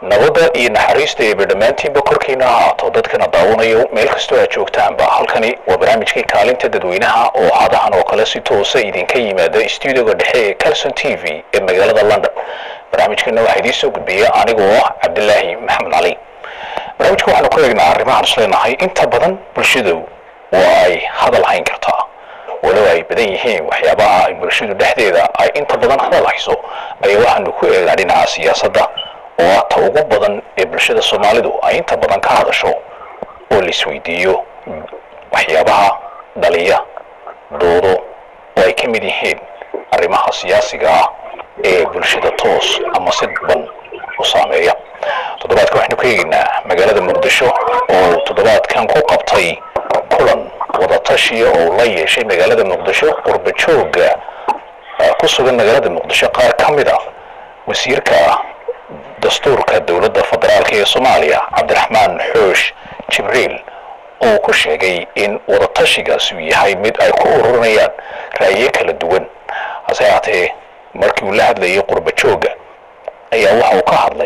nabadda iyo naxariista eeba dhammaantiinba korkiina ha ahaato dadkana daawanayo meel kastoo aad joogtaanba halkani waa barnaamijkii kaalinta dadweynaha oo hadahan oo kale si toosa idinka yimaada stuudioga dhexe ee calson t v ee magaalada london barnaamijkana waxaa idiin soo gudbiya anigoo ah cabdilaahi maxamed cali barnaamijka waxaanu ku eegnaa arrimahaan isleenahay inta badan bulshadu waa ay hadal hayn kartaa walow ay badan yihiin waxyaabaha ay bulshadu dhexdeeda ay inta badan hadal hayso ayaa waxaanu ku eegnaa dhinaca siyaasadda oo ah ta ugu badan ee bulshada soomaalidu ay inta badan ka hadasho oo la isweydiiyo waxyaabaha dhaliya doodo oo ay ka mid yihiin arrimaha siyaasiga ah ee bulshada toos ama si ban u saameeya toddobaadka waxaynu ka eegaynaa magaalada muqdisho oo toddobaadkan ku qabtay kulan wadatashiya oo la yeeshay magaalada muqdisho qurba jooga ku sugan magaalada muqdisho qaar ka mid a wasiirka dastuurka dowladda federaalk ee soomaaliya cabdiraxmaan xoosh jibriil oo ku sheegay in wadatashigaas uu yahay mid ay ku ururinayaan ra'yo kala duwan hase haatee markii uu la hadlayay qurba jooga ayaa waxa uu ka hadlay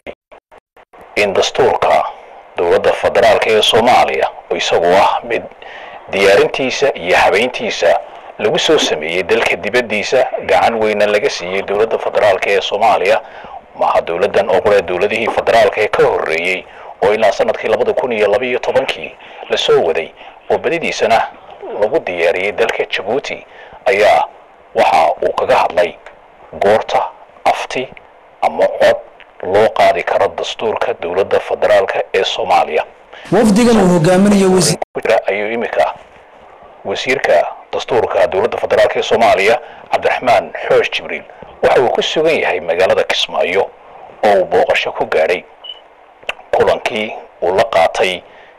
in dastuurka dowladda federaalk ee soomaaliya oo isagoo ah mid diyaarintiisa iyo habeyntiisa lagu soo sameeyey dalka dibaddiisa gacan weyna laga siiyey dowladda federaalk ee soomaaliya maaha dowladdan oo qura dowladihii federaalka ee ka horreeyey oo ilaa sanadkii labada kun iyo labaiyo tobankii lasoo waday oo badidiisana lagu diyaariyey dalka jabuuti ayaa waxa uu kaga hadlay goorta afti ama cod loo qaadi karo dastuurka dowladda federaalka ee soomaaliya wafdigan uu hogaaminayo ayuu iminka wasiirka dastuurka dowladda federaalk ee soomaaliya cabdiraxmaan xoosh jibriil waxa uu ku sugan yahay magaalada kismaayo oo uu booqasho ku gaadhay kulankii uu la qaatay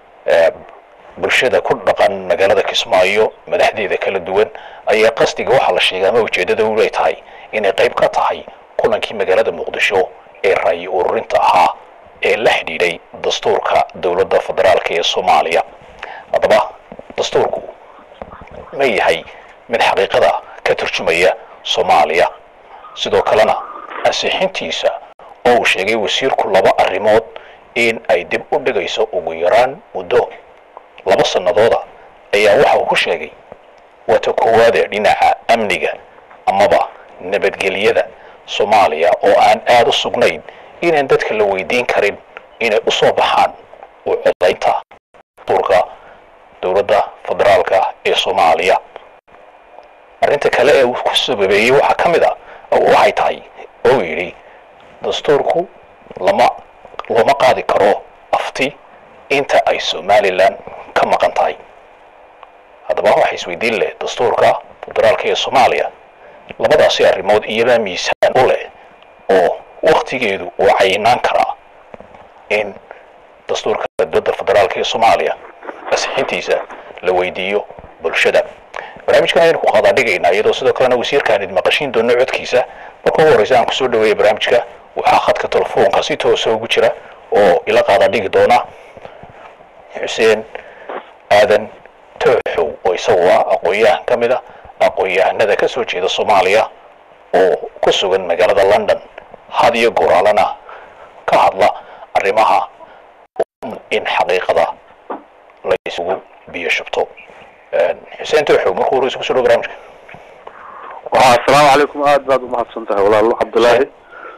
bulshada ku dhaqan magaalada kismaayo madaxdeeda kala duwan ayaa qasdiga waxaa la sheegay ama ujeeddada ulay tahay inay qayb ka tahay kulankii magaalada muqdisho ee ra'yi ururinta ahaa ee la xidhiidhay dastuurka dowladda federaalk ee soomaaliya haddaba dastuurku ma yahay mid xaqiiqada ka turjumaya soomaaliya sidoo kalena ansixintiisa oo uu sheegay wasiirku laba arrimood in ay dib u dhigayso ugu yaraan muddo laba sannadooda ayaa waxa uu ku sheegay waata koowaade dhinaca amniga amaba nabadgelyada soomaaliya oo aan aada u sugnayn inaan dadka la weydiin karin inay u soo baxaan u codaynta dastuurka dowladda federaalka ee soomaaliya arrinta kale ee uu ku sababeeyey waxaa ka mid a waxay tahay oo yidhi dastuurku lama looma qaadi karo afti inta ay somalilan ka maqan tahay haddaba waxa isweydiin leh dastuurka federaalka ee soomaaliya labadaasi arrimood iyabaa miisaan u leh oo waktigeedu uu cayinaan karaa in dastuurka dowladda federaalka ee soomaaliya asixintiisa la weydiiyo bulshada barnaamijkan ayaynu ku qaadaa dhigaynaa iyadoo sidoo kalena wasiirkaan idin maqashiin doono codkiisa marka ugu horreysa aan kusoo dhaweeya barnaamijka waxaa khadka telefoonka si toosa ugu jira oo ila qaadaa dhigi doona xuseen aadan tooxow oo isagoo ah aqoon-yahan ka mid a aqoon-yahanada ka soo jeeda soomaaliya oo ku sugan magaalada london had iyo goraalana ka hadla arrimaha in xaqiiqada la isugu biyo shubto xuseen tooxow markuu horeysa kusoo dhawo barnaamijka asalaamu calaykum aad baad umahadsan tahay walaalo cabdilaahi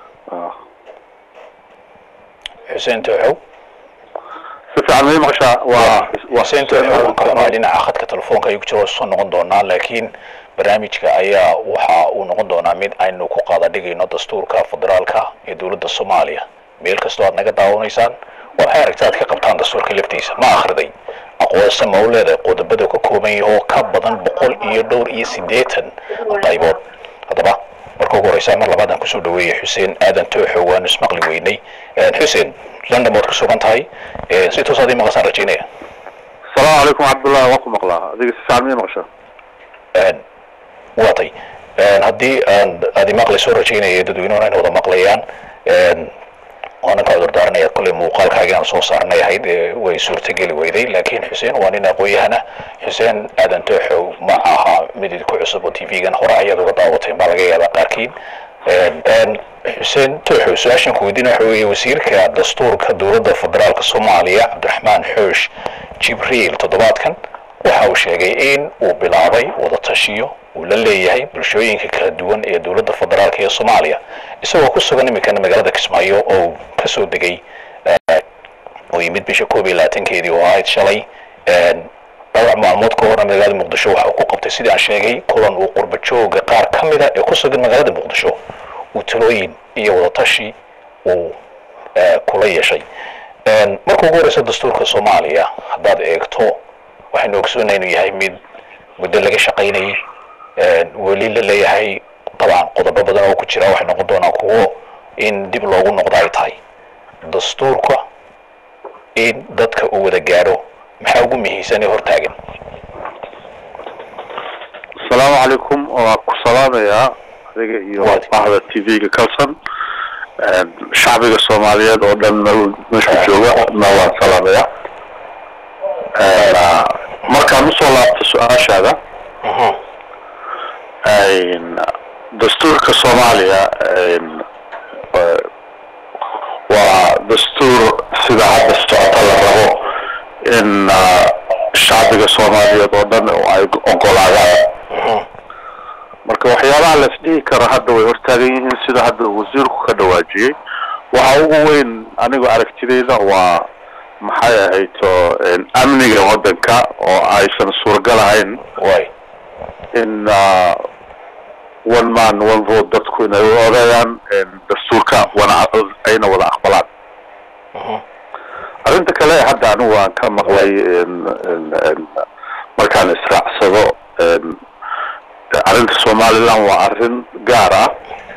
xuseen tooxow si fiican may maqashaa waa xuseen tooxow waan ka xumaa dhinaca khadka telefoonka ayuu ku jira soo noqon doonaa laakiin barnaamijka ayaa waxa uu noqon doonaa mid aynu ku qaada dhigayno dastuurka federaalka ee dowladda soomaaliya meel kastoo aad naga daawanaysaan waxay aragta aad ka qabtaan dastuurka laftiisa ma akhriday aqoonse ma u leedahay qodobada ka kooban yahay oo ka badan boqol iyo dhowr iyo siddeetan qaybood haddaba marka ugu horeysa mar labaad aan kusoo dhaweeyay xuseen aadan tooxo waanu ismaqli weynay xuseen london baad ku sugan tahay si toos aad ii maqasaan rajaynaya asalaamu calaykum cabdullahi waan ku maqlaa adiga si fiican may maqashaa waatay haddii aan aad imaqlaysoo rajaynaya dadweynuhuna ayna wada maqlayaan waanan ka cudur daaranaya kolley muuqaalkaagii aan soo saarnay ahayd way suurtageli weyday laakiin xuseen waa nin aqoon-yahana xuseen aadan tooxow ma aha mid idinku cusub oo t v-gan hore ayaad uga daawateen baa laga yaabaa qaarkiin xuseen tooxo su-aashan ku weydiina waxa weeye wasiirka dastuurka dowladda federaalka soomaaliya cabdiraxmaan xoosh jibriil toddobaadkan waxa uu sheegay in uu bilaabay wadatashiyo uu la leeyahay bulshooyinka kala duwan ee dowladda federaalka ee soomaaliya isagoo ku sugan iminkana magaalada kismaayo oo uu kasoo degay oo yimid bisha koob iyo labaatankeedii oo ahayd shalay dhowr maalmood ka horna magaalada muqdisho waxa uu ku qabtay sidii aan sheegay kulan uu qurba jooga qaar ka mida ee ku sugan magaalada muqdisho uu talooyin iyo wadatashi uu kula yeeshay marka ugu horeysa dastuurka soomaaliya haddaad eegto waxaynu ogsoonay inuu yahay mid muddo laga shaqaynayay weli la leeyahay dabcan qodobo badan oo ku jira waxay noqon doonaa kuwo in dib loogu noqdo ay tahay dastuurka in dadka uu wada gaadho maxaa ugu muhiimsan ee hortaagan asalaamu calaykum waa ku salaamayaa adiga iyo bahda t v-ga calson shacbiga soomaaliyeed oo dhan meeshu jooga na waan salaamaya markaan usoo laabto su-aashaada dastuurka soomaaliya waa dastuur sida hadda socota la rabo in shacbiga soomaaliyeed oo dhan ay ogolaadaan marka waxyaabaha la isdhihi karo hadda way hortaagan yihiin sida hadda wasiirku ka dhawaajiyey waxa ugu weyn anigu aragtidayda waa maxay ahayto amniga waddanka oo aysan suuragal ahayn way in one man one vote dadku inay u odeeyaan dastuurka wana ayna wada aqbalaan arrinta kale hadda anigu waan ka maqlay markaan israacsado arrinta somaliland waa arrin gaar ah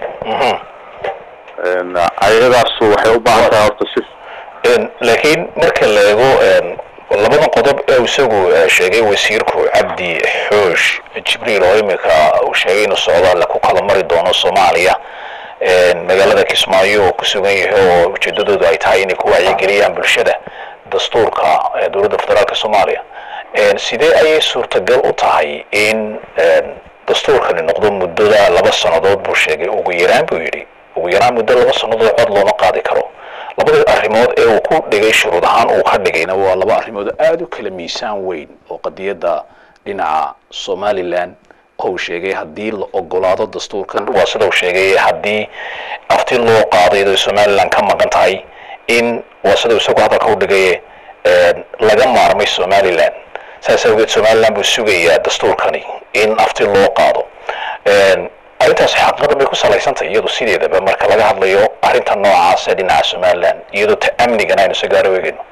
ayadaasu waxay u baahan tahay horta si laakiin marka la eego labada qodob ee isagu sheegay wasiirku cabdi xoosh jibriil oo imika uu sheegay inuu socdaal ku kala mari doono soomaaliya magaalada kismaayo oo ku sugan yahay oo ujeedadoodu ay tahay inay ku wacyigeliyaan bulshada dastuurka dowladda federaalka soomaaliya sidee ayay suurtagal u tahay in dastuurkani noqdo muddada laba sannadood buu sheegay ugu yaraan buu yidhi ugu yaraan muddo laba sannadood cod looma qaadi karo labada arrimood ee uu ku dhigay shuruud ahaan uu ka dhigayna waa laba arrimood aada u kala miisaan weyn oo qadiyadda dhinaca somaliland oo uu sheegay haddii la ogolaado dastuurkan waa sida uu sheegay haddii afti loo qaaday ay somaliland ka maqan tahay in waa sida isagu hadalka u dhigay laga maarmay somaliland saas awgeed somaliland buu sugayaa dastuurkani in afti loo qaado arrintaas xaqiiqada bay ku salaysantahay iyadu sideedaba marka laga hadlayo arrinta noocaas ee dhinaca somaliland iyadoo ta amnigana aynu sagaaro eegayno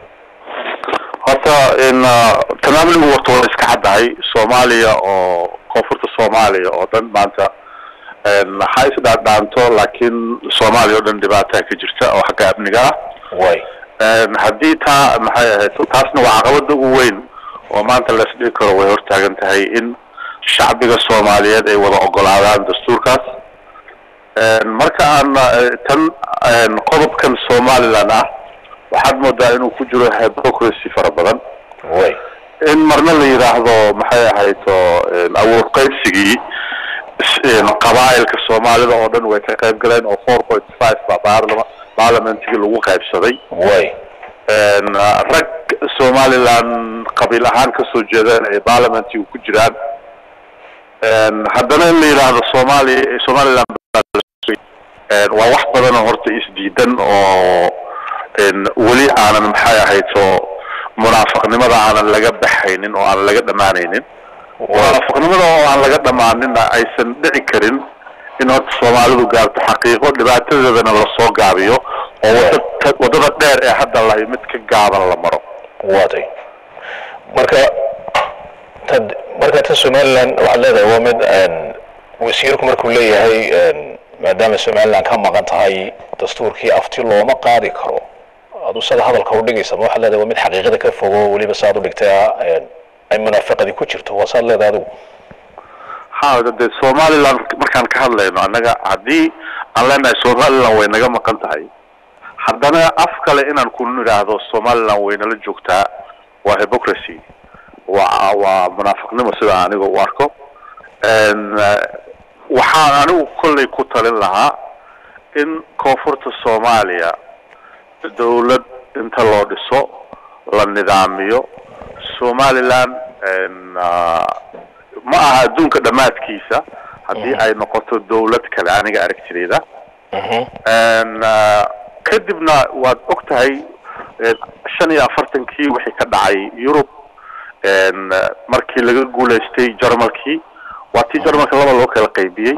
horta in tan amnigu warta waa iska caddahay soomaaliya oo koonfurta soomaaliya oo dhan maanta ha isdhaadhaanto laakiin soomaaliya oo dhan dhibaataa ka jirta oo xagga amniga ah way haddii taa maxay ahayd taasna waa caqabada ugu weyn oo maanta la isdhihi karo way hortaagan tahay in shacbiga soomaaliyeed ay wada ogolaadaan dastuurkaas marka aan tan qodobkan somaliland ah waxaad moodaa inuu ku jiro hypocracy fara badan way in marna la yidhaahdo maxay ahayto awood qaybsigii qabaa'ilka soomaalida oo dhan way ka qayb galeen oo four point five baa baarlama baarlamentigii lagu qaybsaday way rag somaliland qabiil ahaan kasoo jeedeen ay baarlamentiga ku jiraan haddana in la yidhaahdo soomaaliya somaliland waa wax badanoo horta isdiidan oo weli aanan maxay ahayto munaafaqnimada aanan laga baxaynin oo aan laga dhamaanaynin munaafaqnimada oo aan laga dhamaaninna aysan dhici karin in horta soomaalidu gaarto xaqiiqo dhibaatadeedana lasoo gaabiyo oo wada wadada dheer ee hadda lahay mid ka gaaban la maro waatay marka tad marka ta somaliland waxaad leedahay waa mid wasiirku markuu leeyahay maadaama somaliland ka maqan tahay dastuurkii afti looma qaadi karo adu sada hadalka u dhigaysa ma waxaad leedahay waa mid xaqiiqada ka fogo weliba saad u dhigtay ay munaafaqadii ku jirto waa saad leedahay adigu ha de somaliland markaan ka hadlayno annaga haddii aan leenahay somaliland way naga maqan tahay haddana af kale inaan ku nidhaahdo somaliland way nala joogtaa waa hypocracy waa waa munaafiqnimo sida aniga u arko waxaan anigu kollay ku talin lahaa in koonfurta soomaaliya dawlad inta loo dhiso la nidaamiyo somaliland ma aha adduunka dhammaadkiisa haddii ay noqoto dawlad kale aniga aragtideyda kadibna waad og tahay shan iyo afartankii wixii ka dhacay yurub markii laga guulaystay jarmalkii waa tii jarmalka laba loo kala qaybiyey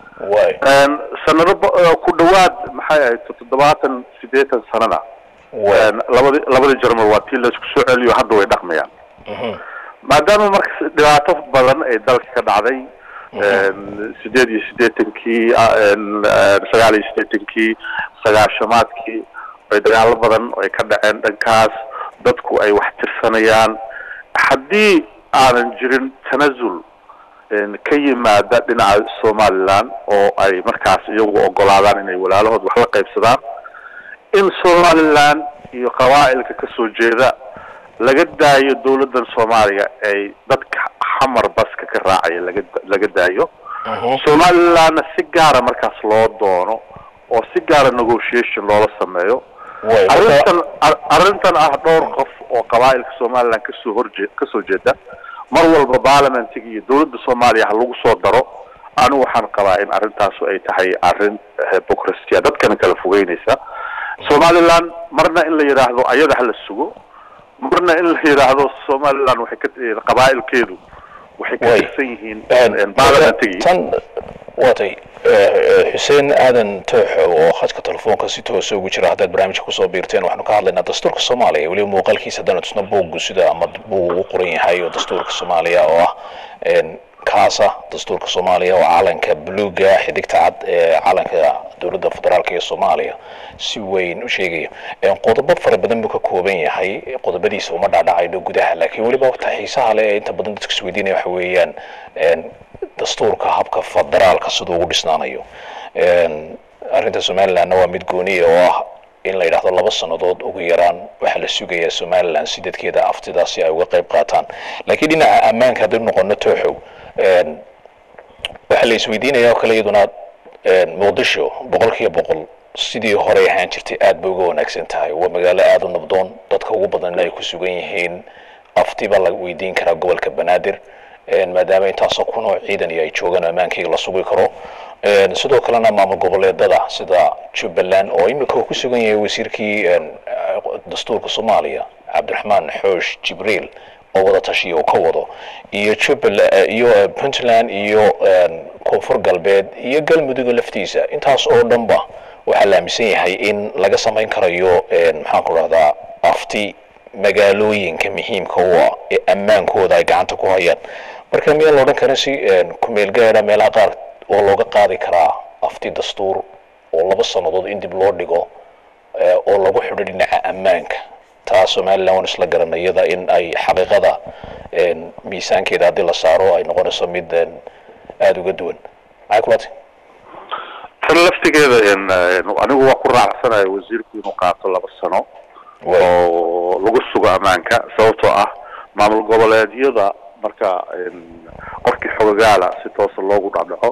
sanado ku dhawaad maxay ahayd toddobaatan sideetan sanana labadi labada jarmal waa tii laisku soo celiyo hadda way dhaqmayaan maadaama marka dhibaato badan ay dalka ka dhacday sideed iyo sideetankii sagaal iyo sideetankii sagaashamaadkii ay dagaalo badan ay ka dhaceen dhankaas dadku ay wax tirsanayaan haddii aanan jirin tanazul ka yimaada dhinaca somaliland oo ay markaas iyagu ogolaadaan inay walaalahood wax la qaybsadaan in somaliland iyo qabaa'ilka kasoo jeeda laga daayo dawladdan soomaaliya ay dadka xamar baska ka raacaya laga laga daayo somalilandna si gaara markaas loo doono oo si gaara negotiation loola sameeyo arrintan arrintan ah dhowr qof oo qabaa'ilka somaliland kasoo horjee kasoo jeeda mar walba baarlamentiga iyo dawladda soomaaliya ha lagu soo daro anigu waxaan qabaa in arrintaasu ay tahay arrin hypocrasia dadkana kala fogeynaysa somaliland marna in la yidhaahdo ayada hala sugo marna in la yidhaahdo somaliland waxay ka qabaa'ilkeedu waxay ka tirsan yihiin baarlamentigi tan waatay xuseen aadan tooxo oo khadka telefoonka si toosa ugu jira haddaad barnaamijka kusoo biirteen waxaanu ka hadlaynaa dastuurka soomaaliya weliba muuqaalkiisa haddana tusna buuggu sida ama buug ugu qoran yahay oo dastuurka soomaaliya oo ah kaasa dastuurka soomaaliya oo calanka buluuga xidigta cad ee calanka dowladda federaalk ee soomaaliya si weyn u sheegaya qodobo fara badan buu ka kooban yahay qodobadiisa uma dhaadhacayno gudaha laakiin weliba ta xiisaha leh ee inta badan dadka isweydiinaya waxa weeyaan dastuurka habka federaalka siduu ugu dhisnaanayo arrinta somalilandna waa mid gooniya oo ah in la yidhaahdo laba sannadood ugu yaraan waxaa la sugayaa somaliland si dadkeeda aftidaasi ay uga qayb qaataan laakiin dhinaca ammaanka haddaynu noqono tooxow waxaa la isweydiinaya oo kale iyaduna muqdisho boqol kiiba boqol sidii horey ahaan jirtay aad bay uga wanaagsan tahay waa magaalo aada u nabdoon dadka ugu badanna ay ku sugan yihiin afti baa la weydiin karaa gobolka banaadir maadaama intaasoo kunoo ciidan iyo ay joogaan ammaankayga la sugi karo sidoo kalena maamul goboleedada sida jubbaland oo imika uu ku sugan yahay wasiirkii dastuurka soomaaliya cabdiraxmaan xoosh jibriil oo wada tashiya uu ka wado iyo jubbaland iyo puntland iyo koonfur galbeed iyo galmudugga laftiisa intaas oo dhanba waxaa la aaminsan yahay in laga samayn karayo maxaan ku rahdaa afti magaalooyinka muhiimka u ah ee ammaankooda ay gacanta ku hayaan marka miyaan la odhan karin si kumeel gaada meelaha qaar oo looga qaadi karaa afti dastuur oo laba sannadood in dib loo dhigo oo lagu xidho dhinaca ammaanka taa somaliland waan isla garanayada in ay xaqiiqada miisaankeeda haddii la saaro ay noqonayso mid aada uga duwan maxay kulati tan laftigeeda anigu waa ku raacsanayo wasiirku inuu qaato laba sano oo lagu sugo ammaanka sababtoo ah maamul goboleedyada marka qofkii xogagaala si toosa loogu dhacdhaco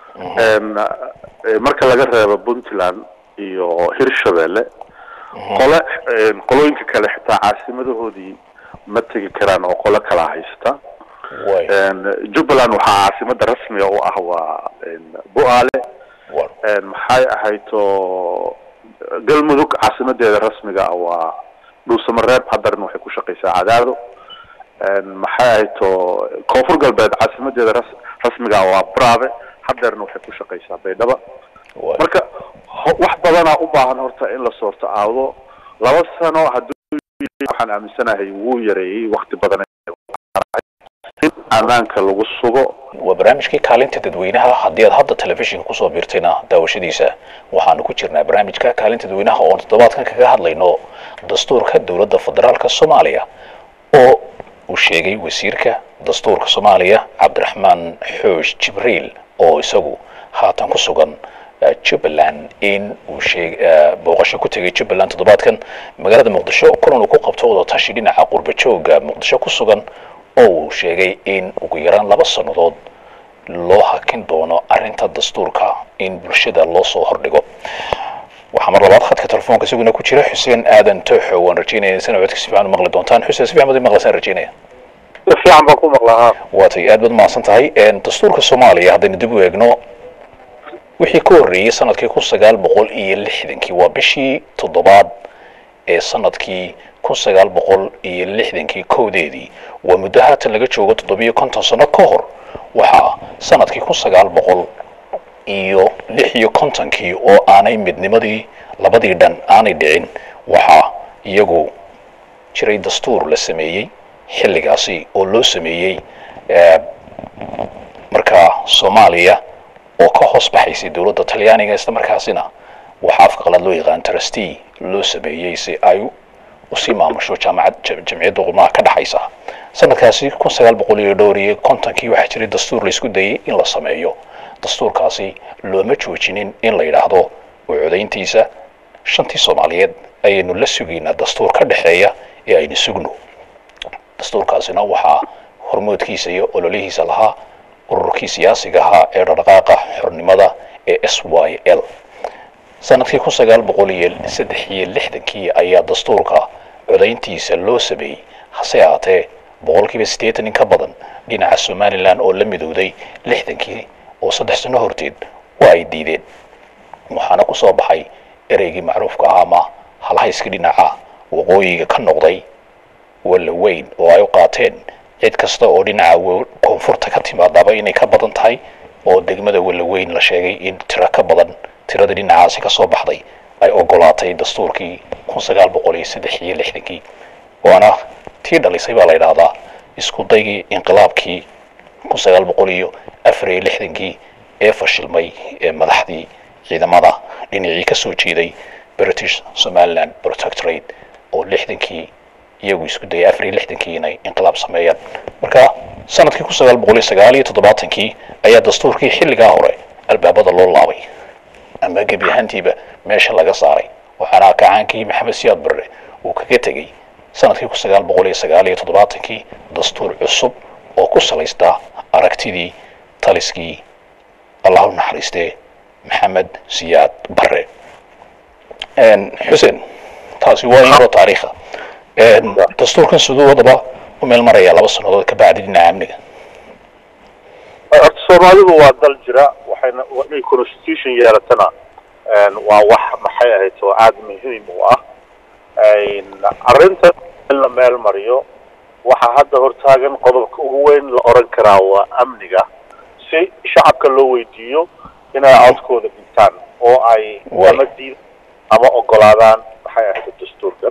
marka laga reebo puntland iyo hirshabelle qole qolooyinka kale xitaa caasimadahoodii ma tegi karaan oo qole kala haysta jubbaland waxaa caasimada rasmiga u ah waa bu-aale maxay ahayto galmudug caasimadeeda rasmiga ah waa dhuusamareeb hadarna waxay ku shaqaysaa cadaado maxay ahayto koonfur galbeed caasimadeeda ras rasmiga ah waa brave hadeerna waxay ku shaqaysaa baydhaba marka wax badanaa u baahan horta in la soorto aado laba sano hadduu waxaan aaminsanahay wuu yareeyey wakti badan in ammaanka lagu sugo waa barnaamijkii kaalinta dadweynaha haddii aad hadda telefishinka kusoo biirtayna daawashadiisa waxaanu ku jirnaa barnaamijka kaalinta dadweynaha oon toddobaadkan kaga hadlayno dastuurka dowladda federaalka soomaaliya oo uu sheegay wasiirka dastuurka soomaaliya cabdiraxmaan xoosh jibriil oo isagu haatan ku sugan jubbaland in uu sheeg booqasho ku tegay jubbaland toddobaadkan magaalada muqdisho kulan uu ku qabto wadatashi dhinaca qurbajooga muqdisho ku sugan oo uu sheegay in ugu yaraan laba sannadood loo hakin doono arrinta dastuurka in bulshada loo soo hordhigo waxaa mar labaad khadka telefoonka isaguna ku jira xuseen aadan tooxo waan rajeynaya insana codka si fiican u maqli doontaan xuseen si fiican baad i maqlaysaan rajeynaya si fiican baan ku maqlaa waatay aad baad mahadsan tahay dastuurka soomaaliya haddaynu dib u eegno wixii ka horreeyey sanadkii kun sagaal boqol iyo lixdankii waa bishii toddobaad ee sanadkii kun sagaal boqol iyo lixdankii kowdeedii waa muddo haatan laga joogo toddobiyo konton sano ka hor waxaa sanadkii kun sagaal boqol iyo lix iyo kontonkii oo aanay midnimadii labadii dhan aanay dhicin waxaa iyagu jiray dastuur la sameeyey xilligaasi oo loo sameeyey markaa soomaaliya oo ka hoos baxaysay dowladda talyaaniga isla markaasina waxaa afka qalaad loo yaqaan trustee loo sameeyey si ay usii maamusho jaamacad jamciyadda qurmaha ka dhexaysa sanadkaasi kun sagaal boqol iyo dhowr iyo kontonkii waxaa jiray dastuur laysku dayay in la sameeyo dastuurkaasi looma joojinin in la yidhaahdo oo codayntiisa shantii soomaaliyeed ayaynu la sugaynaa dastuur ka dhexeeya ee aynu sugno dastuurkaasina waxaa hormoodkiisa iyo ololihiisa lahaa ururkii siyaasiga ahaa ee dhaqdhaqaaqa xornimada ee s y l sanadkii kun sagaal boqol iyo saddex iyo lixdankii ayaa dastuurka codayntiisa loo sameeyey hase ahaatee boqolkiiba siddeetan in ka badan dhinaca somalilan oo la midowday lixdankii oo saddex sano horteed waa ay diideen waxaana ku soo baxay ereygii macruufka ahaa ama halhayskii dhinaca waqooyiga ka noqday walla weyn oo ay u qaateen cid kasta oo dhinaca koonfurta ka timaadaaba inay ka badan tahay oo degmada walla weyn la sheegay in tiro ka badan tiradii dhinacaasi ka soo baxday ay ogolaatay dastuurkii kun sagaal boqol iyo saddex iyo lixdankii waana tii dhalisay baa la yidhaahdaa isku daygii inqilaabkii kun sagaal boqol iyo afar iyo lixdankii ee fashilmay ee madaxdii ciidamada dhinacii ka soo jeeday british somaliland protectorate oo lixdankii iyagu isku dayay afar iyo lixdankii inay inqilaab sameeyaan marka sanadkii kun sagaal boqol iyo sagaal iyo toddobaatankii ayaa dastuurkii xilligaa hore albaabada loo laabay ama gebi ahaantiiba meesha laga saaray waxaana kacaankii maxamed siyaad barre uu kaga tegey sanadkii kun sagaal boqol iyo sagaal iyo toddobaatankii dastuur cusub oo ku salaystaa aragtidii taliskii allah u naxariistee maxamed siyaad barre xuseen taasi waa inoo taariikha dastuurkan siduu wadaba u meel maraya laba sannadood ka bacdi dhinaca amniga horta soomaalidu waa dal jira waxayna inay constitution yeelatana waa wax maxay ahayd oo aada muhiim u ah arrinta in la meel mariyo waxaa hadda hortaagan qodobka ugu weyn la oran karaa waa amniga si shacabka loo weydiiyo inay codkooda dhintaan oo ay ama diid ama ogolaadaan maxay ahayd dastuurkan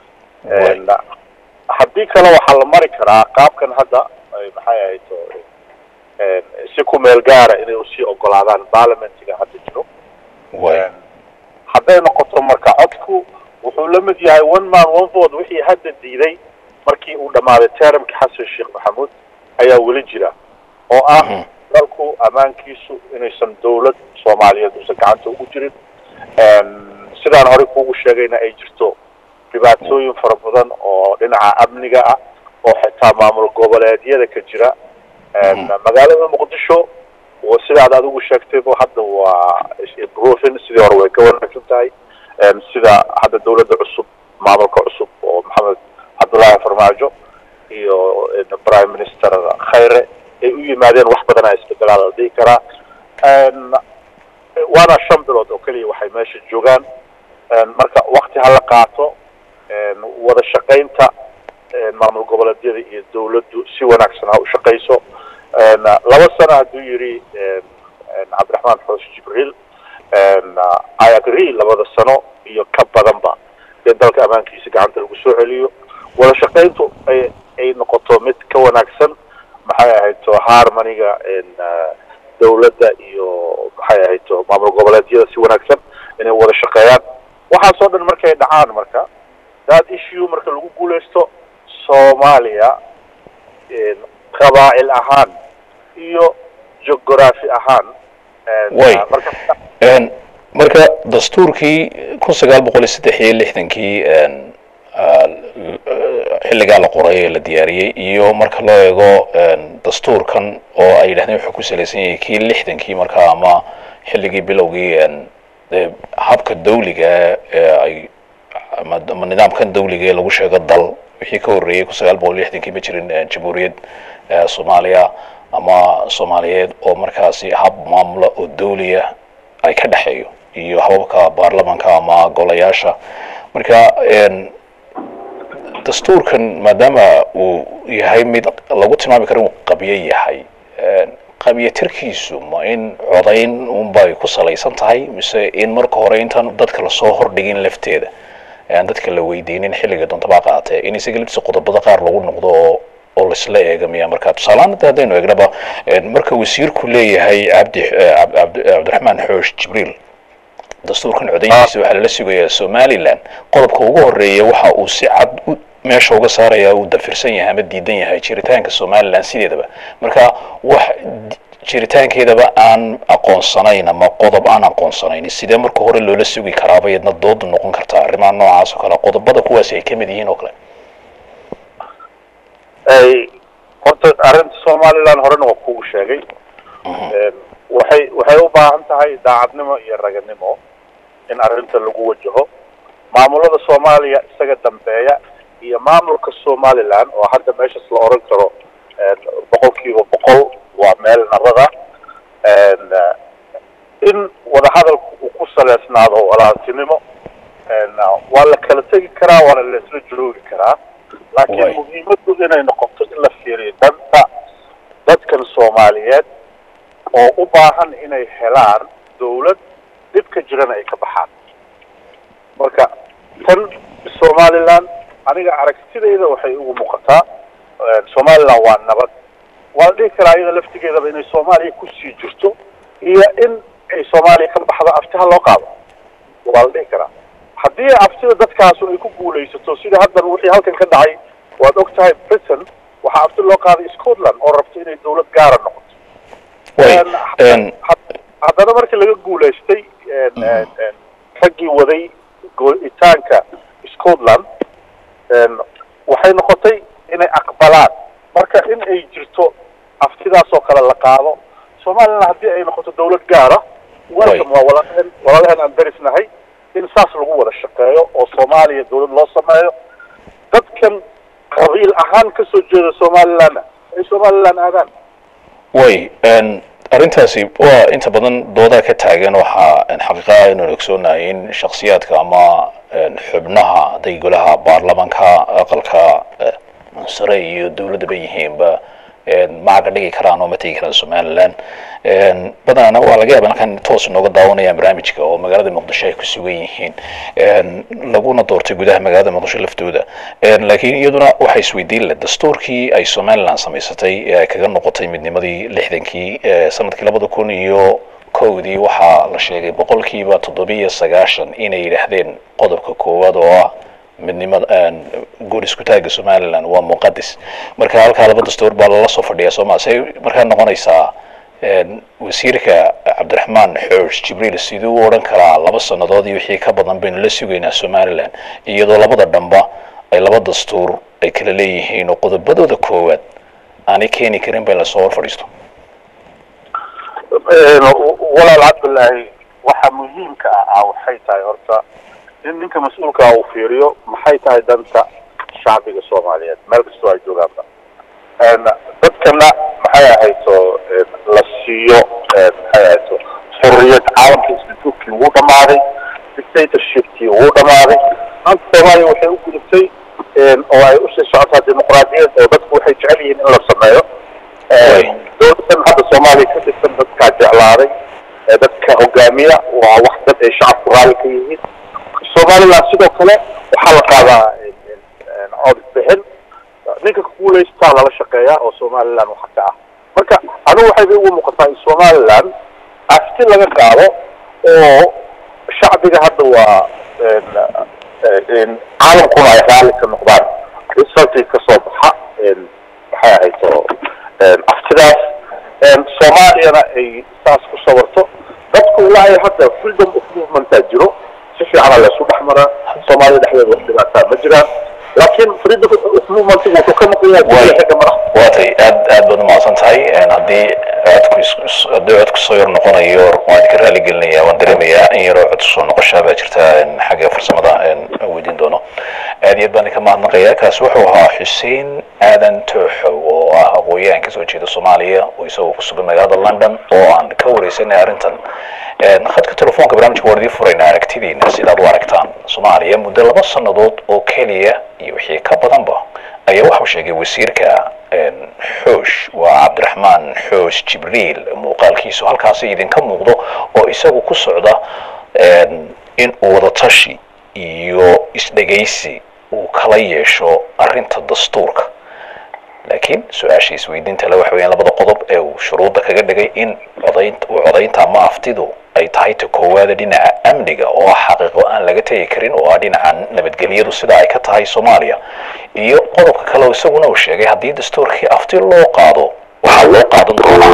haddii kale waxaa la mari karaa qaabkan hadda maxay ahayd si ku meel gaara inay usii ogolaadaan parliamentiga hadda jiro hadday noqoto marka codku wuxuu la mid yahay one man one vote wixii hadda diiday markii uu dhammaaday termki xasan sheekh maxamuud ayaa weli jira oo ah dalku ammaankiisu inaysan dawlad soomaaliyeed uusan gacanta ugu jirin sidaan horey kuugu sheegayna ay jirto dhibaatooyin fara badan oo dhinaca amniga ah oo xitaa maamul goboleedyada ka jira magaalada muqdisho sidaad adigu sheegtayba hadda waa improving sidii hore way ka wanaagsan tahay sida hadda dawladda cusub maamulka cusub oo maxamed cabdullaahi farmaajo iyo prime minister khayre ay u yimaadeen wax badan a isbedelaa la dhihi karaa waana shan bilood oo keliya waxay meesha joogaan marka wakti hala qaato wada shaqaynta maamul goboleedyada iyo dawladdu si wanaagsan ha u shaqayso laba sano hadduu yidhi cabdiraxmaan xoos jibriil i agree labada sano iyo ka badanba in dalka ammaankiisa gacanta lagu soo celiyo wada shaqayntu ay ay noqoto mid ka wanaagsan maxay ahayd to harmoniga dawladda iyo maxay ahayd to maamul goboleedyada si wanaagsan inay wada shaqeeyaan waxaasoo dhan markay dhacaan marka that issue marka lagu guuleysto soomaaliya qabaa'il ahaan iyo geography ahaan way marka dastuurkii kun sagaal boqol iyo saddex iyo lixdankii xilligaa la qoray ee la diyaariyey iyo marka loo eego dastuurkan oo ay yidhahdeen wuxuu ku salaysan yahay kii lixdankii markaa ama xilligii bilowgii habka dawliga ee ay ama nidaamkan dawliga ee lagu sheego dal wixii ka horreeyey kun sagaal boqol lixdankii ma jirin jamhuuriyad soomaaliya ama soomaaliyeed oo markaasi hab maamula oo dawliya ay ka dhexeeyo iyo hababka baarlamanka ama golayaasha marka dastuurkan maadaama uu yahay mid lagu tilmaami karo inuu qabyo yahay qabyatirkiisu ma in codayn unbay ku salaysan tahay mise in marka hore intaan dadka lasoo hordhigin lafteeda aan dadka la weydiinin xilliga doontaba qaatee in isaga laftiisa qodobada qaar lagu noqdo oo oo laisla eegamiya marka tusaalehaan hadda haddaynu eegnaba marka wasiirku leeyahay cabdi cabdiraxmaan xoosh jibriil dastuurkan codayntiisa waxaa lala sugayaa somaliland qodobka ugu horeeya waxa uu si cad meesha uga saaraya uu dafirsan yahay ama diidan yahay jiritaanka somaliland sideedaba marka wax jiritaankeedaba aan aqoonsanayn ama qodob aan aqoonsanayn sidee marka hore loola sugi karaaba yadna doodu noqon kartaa arrimaha noocaas oo kale qodobada kuwaasi ay kamid yihiin oo kale horta arrinta somaliland horena waa kugu sheegay waxay waxay u baahan tahay daacadnimo iyo raganimo in arrinta lagu wajaho maamulada soomaaliya isaga dambeeya iyo maamulka somaliland oo hadda meeshaas la oran karo boqol kiiba boqol waa meel narada in wadahadalku uu ku saleysnaado walaaltinimo waa la kala tegi karaa waana la isla joogi karaa laakiin muhiimadu inay noqoto in la fiiriyo danta dadkan soomaaliyeed oo u baahan inay helaan dawlad dhibka jirana ay ka baxaan marka tan somaliland aniga aragtidayda waxay ugu muuqataa somaliland waa nabad waa la dhihi karaa iyada laftigeedaba inay soomaaliya kusii jirto iyo in ay soomaaliya ka baxdo aftiha loo qaado waa la dhihi karaa haddii aftida dadkaasu ay ku guulaysato sida haddan wixii halkan ka dhacay waad og tahay britain waxaa afti loo qaaday scotland oo rabta inay dawlad gaara noqoto haddana markii laga guulaystay raggii waday goolitaanka scotland waxay noqotay inay aqbalaan marka in ay jirto aftidaas oo kale la qaado somaliland haddii ay noqoto dawlad gaara welcome waa walaalaheen walaalaheen aan darisnahay in saas lagu wada shaqeeyo oo soomaaliya dawlad loo sameeyo dadkan qabiil ahaan kasoo jeeda somalilandna ay somaliland aadaan way arrintaasi waa inta badan doodaa ka taagan waxaa xaqiiqaha inaan ogsoonahay in shaksiyaadka ama xubnaha hadday golaha baarlamanka aqalka sare iyo dawladdaba yihiinba macaga dhigi karaan oo ma tegi karaan somaliland badanana waa laga yaaba halkan toos nooga daawanayaan barnaamijka oo magaalada muqdisho ay ku sugan yihiin laguna doortay gudaha magaalada muqdisho laftooda laakiin iyaduna waxay isweydiin leh dastuurkii ay somaliland samaysatay ee ay kaga noqotay midnimadii lixdankii sanadkii labada kun iyo kowdii waxaa la sheegay boqolkiiba toddobiyo sagaashan inay yidhaahdeen qodobka koowaad oo ah midnimada guur isku taagga somaliland waa muqadis marka halkaa laba dastuur baa lala soo fadhiyaa sooma say markaa noqonaysaa wasiirka cabdiraxmaan xoosh jibriil siduu u odhan karaa laba sannadood iyo wixii ka badan baynu la sugaynaa somaliland iyadoo labada dhamba ay laba dastuur ay kala leeyihiin oo qodobadooda koowaad aanay keeni karin bay lasoo hor fadhiisto walaal cabdillaahi waxa muhiimka ah waxay tahay horta in ninka mas-uulkaa uu fiiriyo maxay tahay danta shacbiga soomaaliyeed meel kastoo ay joogaanba dadkana maxay ahayto la siiyo maxay ahayto xurriyad caalamka isbituurkii wuu dhamaaday dictatorshipkii wuu dhamaaday maanta soomaaliya waxay u gudubtay oo ay usii socotaa dimuqraadiyad oo dadku waxay jecel yihiin in la sameeyo dowladan hadda soomaaliya ka tirsan dadkaa jeclaaday dadka hogaamiya waa wax dad ay shacabku raali ka yihiin somaliland sidoo kale waxaa la qaadaa cod bixin ninka kuguulaystaa lala shaqeeyaa oo somaliland waxa ka ah marka anigu waxay bay ugu muuqataa in somaliland afti laga qaado oo shacbiga hadda waa caalamkuna ay raali ka noqdaan resultii kasoo baxa maxay ahayto aftidaas soomaaliyana ay saas ku sawarto dadku ilaa ay hadda freedom of movementaa jiro si fiicana laysu dhex maraa soomaalida dhexdeeda wax dhibaataa ma jiraan laakiin freedom of movement wuxuu ka maqan yahay Way. xagga madaxa waatay aad aad baad umahadsan tahay Een, haddii codku is- is- haddii codku soo yar noqonayo waan idinka raali gelinaya waan dareemayaa in yaroo cod soo noqoshaa baa jirta een, xagga farsamada een, aan weydiin doono aad iyo aad baan idinka mahadnaqaya kaasi wuxuu ahaa xuseen aadan tooxow oo ah aqooyahan kasoo jeeda soomaaliya oo isagoo ku sugan magaalada london oo aan ka wareysanay arrintan Een, khadka telefoonka barnaamijka waan idiin furaynaa aragtidiina sidaad u aragtaan soomaaliya muddo laba sannadood oo keliya iyo wixii ka badanba ayaa waxau sheegay wasiirka een, xoosh waa cabdiraxmaan xoosh jibriil muuqaalkiisu halkaasi idinka muuqdo oo isagu ku socda een, in uu wadatashi iyo isdhegaysi uu kala yeesho arrinta dastuurka laakiin su-aasha isweydiinta le waxa weeyaan labada qodob ee uu shuruudda kaga dhigay in codaynta uu codaynta ama aftidu ay tahay ta koowaada dhinaca amniga oo ah xaqiiqo aan laga tegi karin oo ah dhinaca nabadgelyadu sida ay ka tahay soomaaliya iyo qodobka kale oo isaguna uu sheegay haddii dastuurkii afti loo qaado waxaa loo qaadan doonaa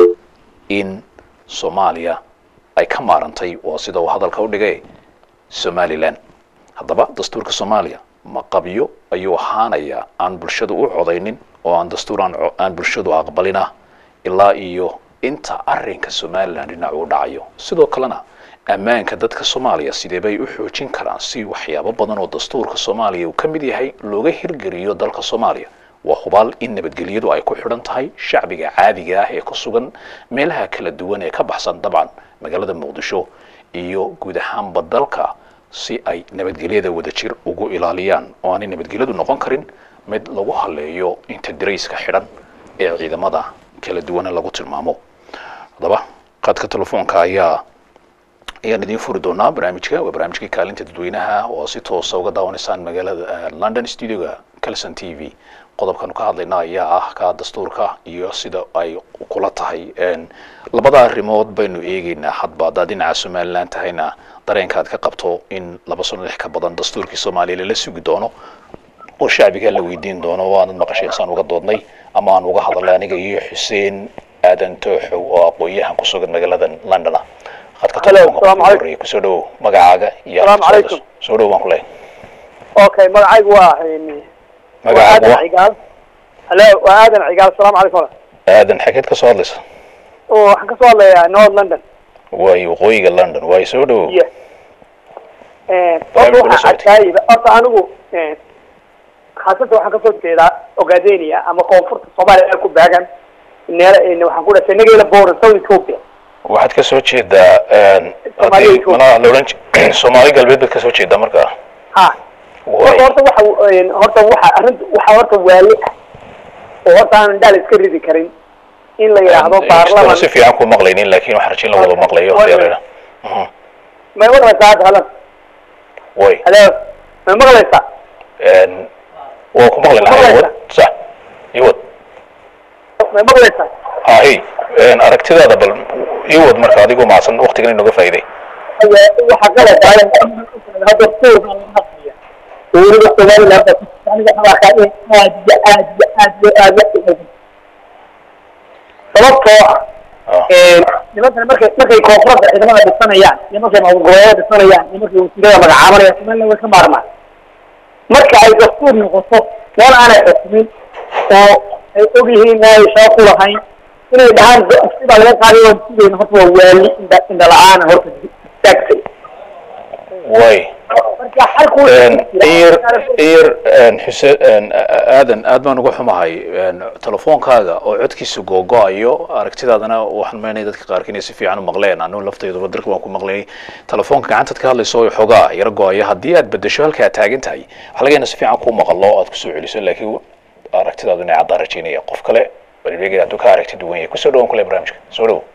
in soomaaliya ay ka maarantay waa sida uu hadalka u dhigay somalilan haddaba dastuurka soomaaliya ma qabyo ayuu ahaanayaa aan bulshadu u codaynin oo aan dastuur aan co- aan bulshadu aqbalina ilaa iyo inta arrinka somalilan dhinac uu dhacayo sidoo kalena ammaanka dadka soomaaliya sidee bay u xoojin karaan si waxyaabo badan oo dastuurka soomaaliya uu ka mid yahay looga hirgeliyo dalka soomaaliya waa hubaal in nabadgelyadu ay ku xidhan tahay shacbiga caadiga ah ee ku sugan meelaha kala duwan ee ka baxsan dabcan magaalada muqdisho iyo guud ahaanba dalka si ay nabadgelyada wadajir ugu ilaaliyaan oo aanay nabadgelyadu noqon karin mid lagu haleeyo inta darayska xidhan ee ciidamada kala duwana lagu tilmaamo haddaba qaadka telefoonka ayaa ayaan idiin furi doonaa barnaamijka waa barnaamijkii kaalinta dadweynaha oo si toosa uga daawanaysaan magaalada eh, london studioga calson t v qodobkan ka hadlayna ayaa ah ka dastuurka iyo sida ay kula tahay Een, labada arrimood baynu eegeynaa hadba haddaad dhinaca somalilan tahayna dareenkaad ka qabto in laba sano lix ka badan dastuurkii soomaaliya lala sugi doono oo shacbiga la weydiin doono waanad maqashay saan uga doodnay ama aan uga hadalnay aniga iyo xuseen aadan tooxow oo aqoon-yahan ku sugan magaalada london ah khadka Hello, telefoonka salaamu ugu calaykum. horreeya kusoo dhowow magacaaga iyo Salaamu halka calaykum. soo- soo dhowow baan ku leeyahay okay magacaygu waa een, waa magacaaga aadan waa cigaal halo waa aadan cigaal asalaamu calaykum walaal. aadan xageed ka soo hadlaysa oo waxaan kasoo hadlayaa north london waayo waqooyiga london waayo soo dhowow iyo Een, Barnaamijka horta la waxaa socotay. adkaayida horta anigu een, khaasatan waxaan kasoo jeedaa ogaadenia ama koonfurta soomaaliya ee ku baagan neela een, waxaan ku dhashay nageela boran south ethiopia waxaad ka soo jeedaa een, Soomaaliya haddii iyo malaha la odhan ji- soomaali galbeed baad ka soo jeedaa markaa ha Waay. horta horta waxa een, horta waxa arrinta waxa horta waali ah oo horta aan indhaha la iska ridi karin in la yidhaahdo Een, inkastoo baarlaman si fiican ku maqlaynin laakiin waxaan rajin la wada maqlayo Waay. haddii la yidhaahdo. may maqlaysaa hadda halan way halo may maqlaysaa Een, waa ku maqli lahaa Maqlaysaa? iwad sax iwad may maqlaysaa hahi een, aragtidaada bal iwad marka adigoo mahadsan waqtigan inooga faa'iiday waxa qalad ah hadda suuqa laga hadlaya dowladda somaliland aniga xabaaka in aad iyo aad iyo aad iyo aad la xihiidhin sababtoo ah Ah, nimankan markay markay koonfurada ciidamada dhisanayaan iyo markay maamul-goboleeda dhisanayaan iyo markay wasiirada magacaabanayaan somaliland way ka maarmaan marka ay dastuur noqoto meel aanay xukumin oo ay og yihiin inaanay shaqo ku lahayn inay dhahaan sibaa laga qaaday waan sugayna horta waa waali indha indha la-aana horta istaagtay way marka xalku Een, iyar iyar een, xuseen een, a- a- aadan aad baan uga xumahay een, telefoonkaaga oo codkiisa googo-ayo aragtidaadana waxaan maynaya dadka qaarka inay si fiican u maqleen anigu laftayduba darka waan ku maqlayay telefoonka gacantaad ka hadlayso oo xoogaa yara go-ayo haddii aad bedesho halka aad taagan tahay waxaa laga yaabaa si fiican kuu maqalo oo aad kusoo celiso laakiin aragtidaadu inay caddaan rajaynaya qof kale balbeegay hadduu ka aragti duwan yahay kusoo dhawan kule barnaamijka soo dhowo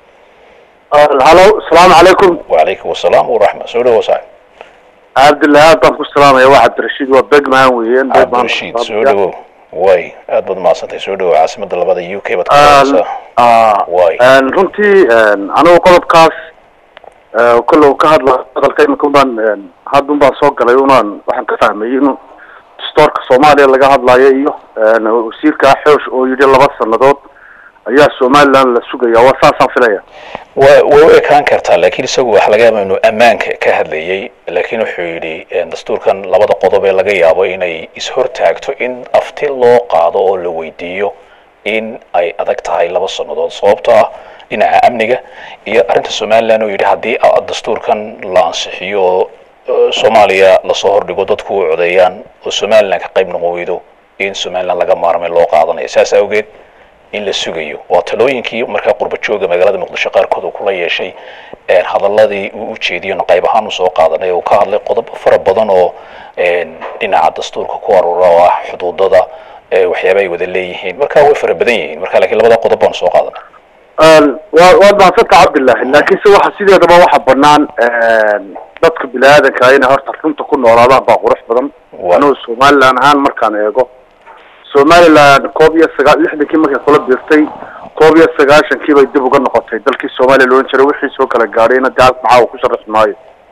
halo asalaamu calaykum wacalaykum wasalaam waraxma soo dhowo saaxib cabdillahi aad baan ku salaamaya waa cabdirashiid waa begman weeyaan cabdirashiid soo dhowo way aad baad mahadsantahay soo dhowo caasimada labada u k baad ka Aan- hadlaysaa ah, Waay. een, runtii een, anigu qodobkaas ee, kolle uu ka hadla hadalka imika unbaan een, haddun baan soo galay unaan waxaan ka fahmayay in dastoorka soomaaliya laga hadlayo iyo een, wasiirka xoosh oo yidhi laba sanadood ayaa somaliland la sugaya waa saasaan filaya wa way u ekaan kartaa laakiin isagu waxa laga yaaba inuu ammaanka ka hadlayay laakiin wuxuu yidhi dastuurkan labada qodob ee laga yaabo inay is-hortaagto in afti loo qaado oo la weydiiyo in ay adag tahay laba sannadood sababtoo ah dhinaca amniga iyo arrinta somaliland oo yidhi haddii dastuurkan la ansixiyo oo soomaaliya lasoo hordhigo dadku u codeeyaan oo somaliland ka qayb noqon weydo in somaliland laga maarmay loo qaadanayo saas awgeed in la sugayo waa talooyinkii markaa qurba jooga magaalada muqdisho qaarkood uu kula yeeshay hadaladii uu u jeediyona qayb ahaan uu soo qaadanay uu ka hadlay qodobo fara badan oo dhinaca dastuurka ku aruura oo ah xuduudada waxyaaba ay wada leeyihiin marka way fara badan yihiin marka lakiin labada qodob baan soo qaadanay wa waad mahadsanta cabdillahi laakiin se waxa sideedaba waxa banaan dadka bini aadanka inay horta runta ku noolaadaan baa qurux badan anugu somaliland ahaan markaan eego somaliland koob iyo sagaa lixdankii markay kula biirtay koob iyo sagaashankii bay dib uga noqotay dalkii soomaaliya loodhan jiray wixii soo kala gaadhayna dee halka maxaa uu ku sharaxi maayo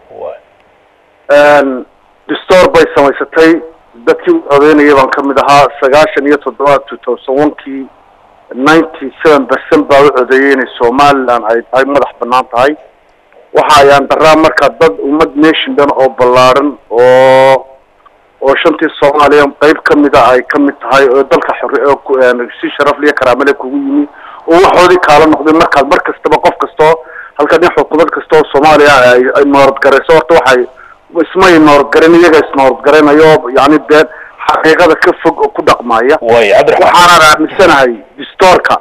distoor bay samaysatay dadkii u codeynayay baan kamid ahaa sagaashan iyo toddoba two thousand one kii ninety seven percent baa u codeeyay inay somaliland ay tahay madax banaan tahay waxa ayaan daraa marka dad ummad nation dhan oo ballaaran oo oo shantii soomaaliya qayb kamida ay kamid tahay oo dalka xor si sharafliyo karaamale kugu yimi oo waxoodii kaala noqday markaad mar kastaba qof kastoo halka nin xukuumad kasta oo soomaaliya ay nooradgarayso horta waxay ismay nooradgaran iyaga isnooradgaranayo yani dee xaqiiqada ka fog oo ku dhaqmaya way cabdiraxmaan waxaanan aaminsanahay distoorka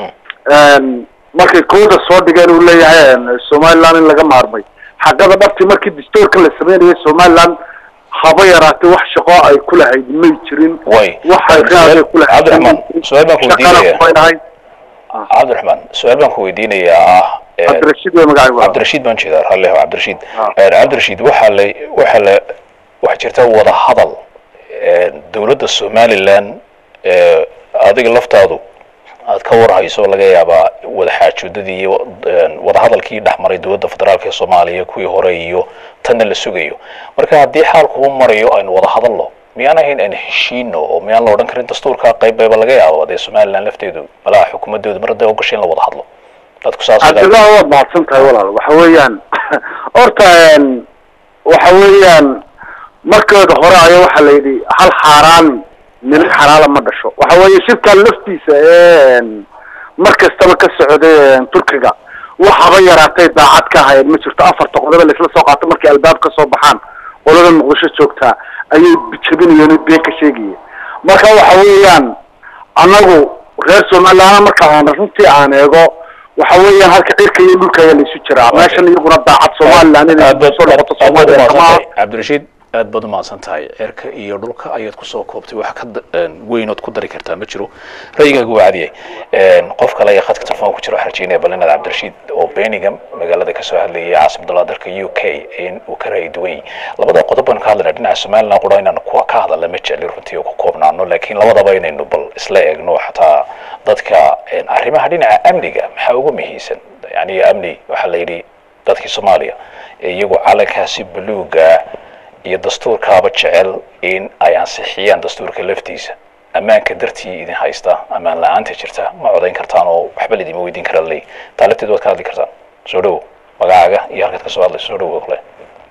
markay kooda soo dhigeen uu leeyahay somaliland in laga maarmay xaqada dhabti markii distoorka la sameynayay somaliland haba yaraatay wax shaqo ay ku lahayd may jirin way waxay raad ku lahayd cabdiraxmaan su-aal baan ku shaqana weydiinaya kumay lahayd cabdiraxmaan su-aal baan ku weydiinayaa ah eh, cabdirashiid way magacay waa cabdirashiid baan jeedaa ralleho cabdirashiid Ah. Eh, cabdirashiid waxaa la waxaa la waxaa jirta wada hadal eh, dowladda somaliland eh, adiga laftaadu aad ka warhayso laga yaabaa wada xaajoodadii iyo eh, wada hadalkii dhexmaray dowladda federaalk ee soomaaliya kuwii hore iyo tanna la sugayo marka haddii xaalku u marayo aynu wada hadalno miyaan ahayn aan heshiino oo miyaan la odhan karin dastuurka qayb bayba laga yaabo dee somaliland lafteedu malaha xukuumadoodu mar hadday ogashay in la wada hadlo dadku saas cabdillah waad mahadsan tahay walaal waxa weeyaan horta een, waxa weeyaan markeeda hore ayaa waxaa la yidhi hal xaaraan nin xalaala ma dhasho waxa weeye shirkan laftiisa een, mar kastaba ka socday een, turkiga waxaba yaraatay daacad ka ahayd ma jirto afarta qodoba laisla soo qaato markay albaab ka soo baxaan qolada muqdisho joogtaa ayay jabinayeen oo been ka sheegayeen marka waxa weeyaan anagu reer somaliland marka aan runtii aan eego waxa weeyaan halka cirka iyo dhulka ayaa laisu jiraa meeshan iyaguna daacad somaliland inay aad baad soo noqoto aad baad soomaaliya kama umahadsantahay cabdirashiid aad baad umahadsan tahay cirka iyo dhulka ayaad kusoo koobtay wax ka da- een, weyn ood ku dari kartaa ma jiro ra'yigaagu waa cadiyay Een, qof kale ayaa khadka telefoon ku jira waxaan rajeynaya bal inaad cabdirashiid oo birmingham magaalada kasoo hadlayay caasimadda dalka u k in uu ka ra'yi duwan yahay labada qodob baan ka hadlayna dhinaca somaliland qura inaan kuwa ka hadalna ma jecli runtii oo ku koobnaano laakiin labadaba inaynu bal isla eegno xataa dadka een, arrimaha dhinaca amniga maxaa ugu muhiimsan yani amni waxaa la yidhi dadkii soomaaliya ee iyagu calankaasi buluuga iyo dastuurkaaba jecel in ay ansixiyaan dastuurka laftiisa ammaanka dartii idin haysta ammaan la-aanta jirta ma codayn kartaan oo waxba laidima weydiin karaa ley taa lafteed waad ka hadli kartaan soo dhowo magacaaga iyo halkaad kasoo hadlayso soo dhowo kale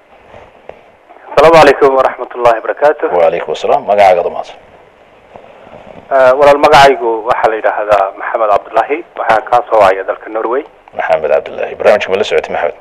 asalaamu calaykum waraxmat ullahi barakaatu wacalaykum asalaam magacaaga dumaadsan walaal magacaygu waxaa la yidhaahdaa maxamed cabdullaahi waxaa kaa soo wacaya dalka norway maxamed cabdullaahi barnaamijka ma la socotay maxamed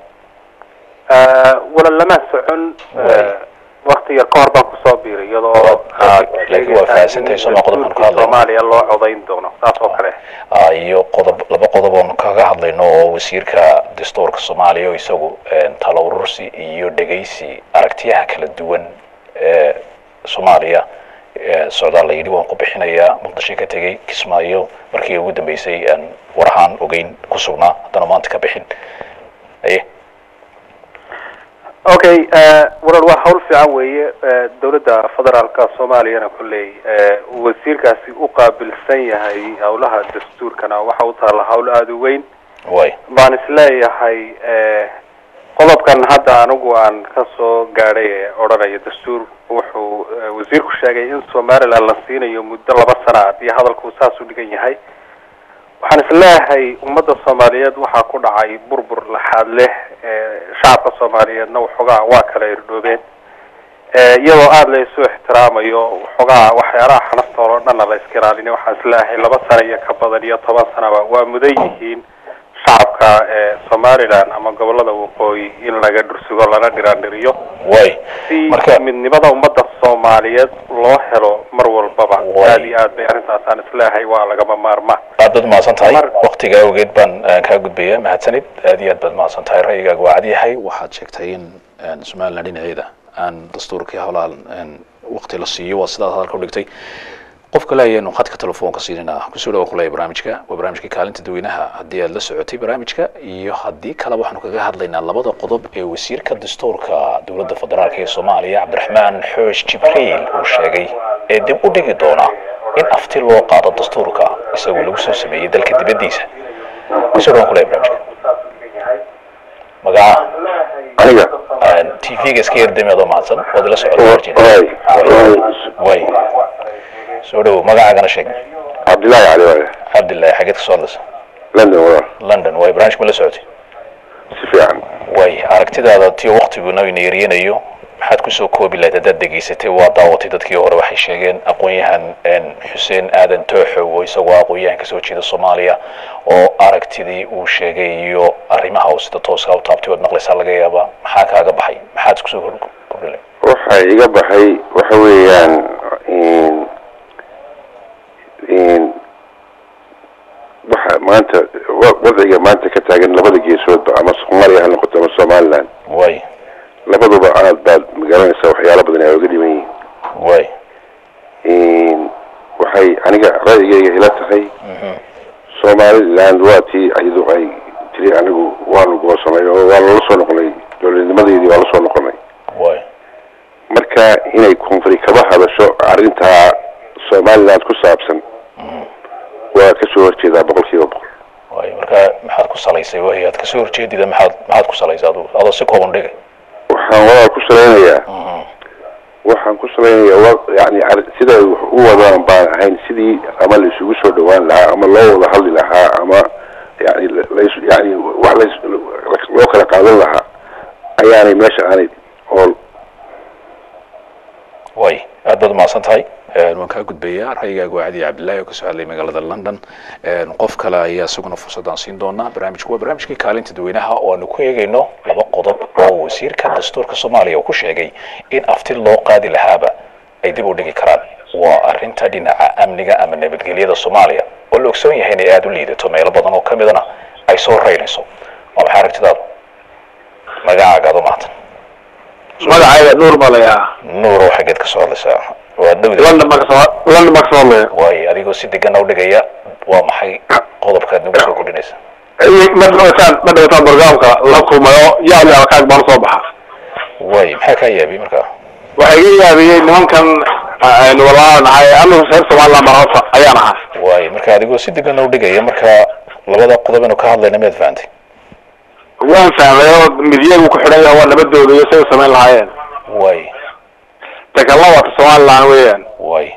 walaal lama socon Waay. wakti yar ka hor baan kusoo biiray iyadoo Ah, laakiin waa fahamsantahay soo ma qodobkan ka hadlayno. soomaaliya loo codayn doono saas oo kale Ah, iyo qodob laba qodob oonu kaga hadlayno oo wasiirka dastuurka soomaaliya oo isagu een, talo urursi iyo dhegaysi aragtiyaha kala duwan ee soomaaliya ee socdaal la yidhi waan ku bixinayaa muqdisho ka tegey kismaayo markii ugu dambeysay aan war ahaan ogeyn ku sugnaa haddana maanta ka bixin aye okay walaal waa hawl fiican weeye Eh, dowladda federaalka soomaaliyana kolley eh, uu wasiirkaasi u qaabilsan yahay howlaha dastuurkana waxa u taalla hawl aada u weyn way baan isleeyahay eh, qodobkan hadda anigu aan ka soo gaadhay ee odhanaya dastuur wuxuu eh, wasiirku sheegay in somaliland la siinayo muddo laba sana haddii hadalku saas u dhigan yahay waxaan isleeyahay ummadda soomaaliyeed waxaa ku dhacay burbur laxaad leh ee shacabka soomaaliyeedna waxoogaa waa kala irdhoobeen ee iyadoo aada la isu ixtiraamayo waxoogaa waxyaalaha xanaftooda oo dhanna la iska ilaalina waxaan isleeyahay laba sano iyo ka badan iyo toban sanaba waa mudan yihiin shacabka ee somaliland ama gobolada waqooyi in laga dhursugo lana dhiraandhiriyo way si marka midnimada ummadda soomaaliyeed loo helo mar walbaba Way. aada iyo aad bay arrintaasaan isleeyahay waa lagama maarmaan aad baad mahadsan tahay Mar- waktiga awgeed baan eh, kaa gudbaya mahadsanid aad iyo aad baad mahadsan tahay ra'yigaaga waa cad yahay waxaad sheegtay in en, somaliland dhinaceeda aan dastuurkii howlahan en, wakti la siiyo waa sidaad hadalka u dhigtay qofka leeyaenu khadka telefoonka siinina kusoo dhawa kulaya barnaamijka waa barnaamijka kaalinta dadweynaha haddii aad la socotay barnaamijka iyo haddii kaleba waxaanu kaga hadlaynaa labada qodob ee wasiirka dastuurka dowladda federaalk ee soomaaliya cabdiraxmaan xoosh jibriil uu sheegay ee dib u dhigi doona in afti loo qaado dastuurka isagoo lagu soo sameeyey dalka dibaddiisa kusoo dhawan kulaya barnaamijka magaca aniga tv-ga iska yardami adoo mahadsan waad ila socota way way soo dhawo magacaagana sheeg cabdillaahi cali waaye cabdillahi xageed ka soo hadlaysa london walaal london way barnaamijka ma la socotay si fiican way aragtidaada tiyo waktiguna ina yariyanayo maxaad kusoo koobi lahayd haddaad degeysatay waa daawatay dadkii hore waxay sheegeen aqoon-yahan en, xuseen aadan tooxow oo isagoo aqoon-yahan kasoo jeeda soomaaliya oo aragtidii uu sheegay iyo arrimaha uu sida tooska u taabtay ood maqlaysaa laga yaaba maxaa kaaga baxay maxaad kusoo kor- kordhi lahayd waxa iga baxay waxa weeyaan in in waxa maanta wa- wadciga maanta ka taagan labada geesoodba ama soomaaliya ha noqoto ama somaliland way labaduba aad baad magaranaysaa waxyaalo badan ay oga dhiman yihiin way in waxay aniga ra'yigayga ila tahay somaliland waa tii iyadu ay tiri anigu waanu goosanay oo waa lala soo noqonay dowladnimadeedii waa la soo noqonay way marka inay koonfuri kaba hadasho arrintaa somaliland ku saabsan waa kasoo horjeedaa boqol kiiba boqol way marka maxaad ku salaysay wahi aad kasoo horjeedida maxaad maxaad ku salaysay adu adoo si kooban dhigay waxaan walaal ku salaynayaa waxaan ku salaynayaa wa yani ar- sida ay wax u wadaan baan ahayn sidii ama la isugu soo dhawaan lahaa ama loo wada hadli lahaa ama yani las yani wax las loo kala qaadan lahaa ayaanay meesha aanay ool way aad baad umahadsan tahay waan kaa gudbayaa ra'yigaaga waa cadi cabdillahi oo kasoo hadlay magaalada london qof kale ayaa isaguna fursadaan siin doonaa barnaamijku waa barnaamijkii kaalinta dadweynaha oo aanu ku eegayno laba qodob oo wasiirka dastuurka soomaaliya uu ku sheegay in afti loo qaadi lahaaba ay dib u dhigi karaan waa arrinta dhinaca amniga ama nabadgelyada soomaaliya oo la ogsoon yahay inay aada u liidato meelo badan oo ka midana ay soo raynayso waa maxay aragtidaadu magacaaga aad u mahadsan magacayga nuur baa layaa nuurow xaggeed ka soo hadlaysaa waa dhowda london baa kasoo london baa kasoo hadlaya waayo adigoo si degana u dhigaya waa maxay qodobkaad nagu soo kordhinaysa ma dhawataan ma dhawataan barnaamijka la kulmayo yaab yaab kaag baan soo baxa waayo maxaa kaa yaabiyey markaa waxaa iga yaabiyey nimankan aynu walaa nahay anigu reer somaliland baan horta ayaan ahaa waayo marka adigoo si degana u dhigaya marka labada qodob inu ka hadlayna miyaad fahantay waan fahmay oo midyagu ku xidhan yahay waa nabadooda iyo say u samayn lahaayeen waayo takalla waata somaliland weeyaan waayo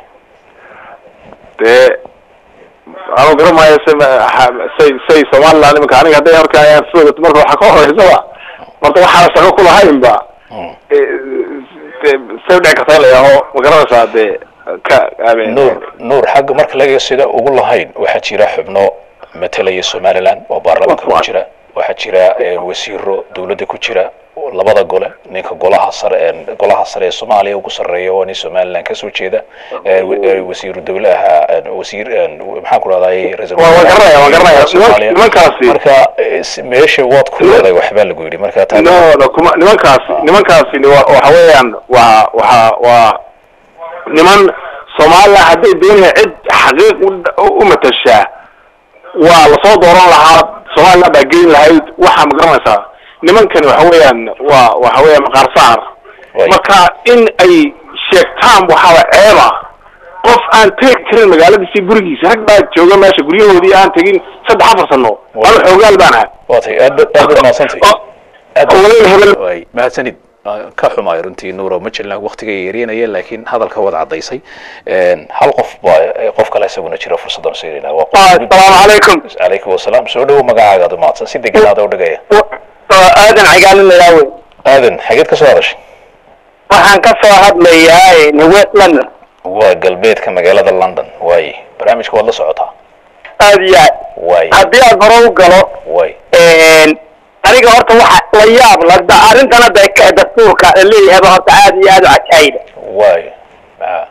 dee anu garamayo say say say somaliland iminka aniga hadday horka ayaan soogato marka waxaa ka horeysaba marta waxaana shaqo ku lahaynba Mm. dee say udhici karta in la yaaho ma garanaysaa dee ka aamin nuur nuur xagga marka laga sida ugu lahayn waxaa jira xubno matalaya somaliland oo baarlamaanka ku jira waxaa jira eh, wasiiro dowladda ku jira oo labada gole ninka golaha sare ee golaha sare ee soomaaliya ugu sarreeya waa nin somaliland kasoo jeeda eh, wa- eh, wasiiru dowlaha eh, wasiir eh, maxaan ku rahday ra-iisul Waa- waa garanaya, waa garanaya. Soomaaliya. Nimankaasi- marka eh, si- meesha waad ku leedahay waxbaa lagu yidhi marka taa no no kuma nimankaasi nimankaasi ni wa- waxa weeyaan waa waxa waa niman somaliland hadday doonaya cid xaqiiq u- u matashaa waa lasoo dooran lahaa somaliland baa geyn lahayd waxaa ma garanaysaa nimankani waxa weeyaan waa waxa weeyaan maqaar saar Way. marka in ay sheegtaan waxaa ceeba qof aan tegi karin magaaladiisi gurigiisa rag baa jooga meesha guryahoodii aan tegin saddex afar sano Way. anu xoogaal baan ahaa waa tay aad ba- aad baad mahadsantahay oo aad oo walaal hebel waay mahadsanid ah, ka xumaay runtii nuuro ma jelna waqtiga yeerinaya laakiin hadalka wada cadaysay hal qof baa eh, qof kale isaguna jira fursaddan siinayna waa qof- asalaamu calaykum calaykum wasalaam soo dhowo magacaaga aad umahadsan si deganaada u dhigaya aadan cagaalinayaa wey aadan xageed ka soo hadashay waxaan ka soo hadlayaa west london waa galbeedka magaalada london waaye barnaamijka waad la socotaa aad iyo aad waaye haddii aad hore u galo waaye aniga horta waxa la yaab la da- arrintan hadda ka- dastuurka la leeyahayba horta aad iyo aad u cajaayiba waaye maa